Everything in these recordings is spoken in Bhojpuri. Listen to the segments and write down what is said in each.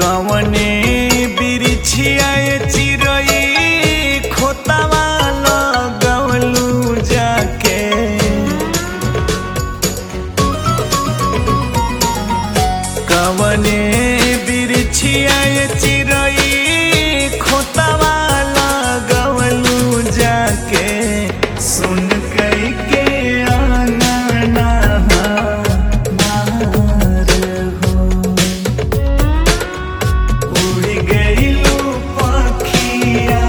कवने बिरिछिया चिरई खोतावा लगवलू जाके कवने बिरिछिया चिरई खोतावा लगवलू जाके सुन कई के आंगना मार हो उड़ गइलू पखिया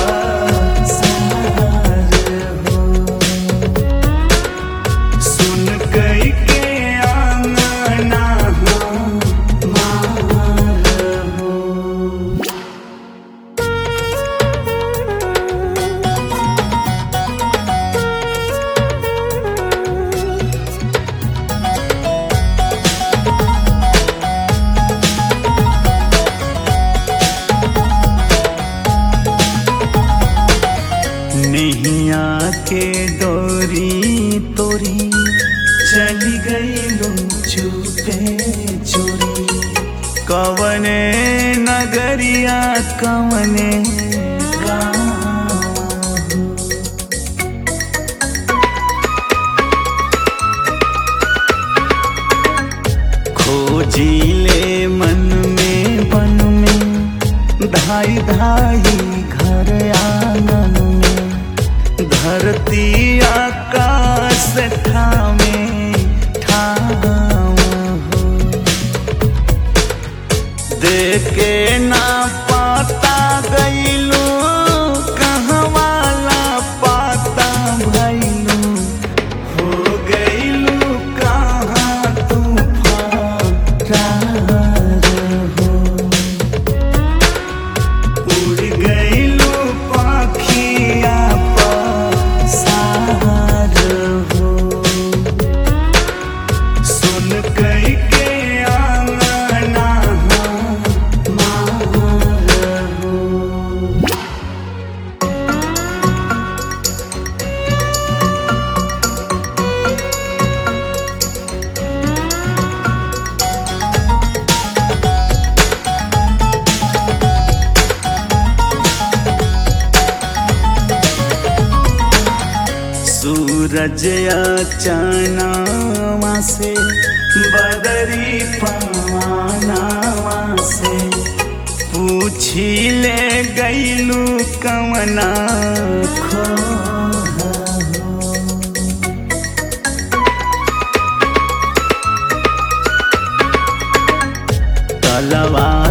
पसार हो सुन कई के आंगना मार हो नैया के डोरी तोरी चली गई लो चुपे चोरी कवने नगरिया कवने गाँव खोजिले मन में बन में धाई धाई घर आंगन में धरती आकाश ठामे ठाम हो देखे ना पाता गईलू कहवाला पाता भैलू हो गईलू कहाँ तूफान हो उड़ गईलू पाखिया पसार हो सुन कई के आंगना मार हो सूरज अचानवा से बदरी पवानावा से पूछी ले गईलू कमना खो तलवा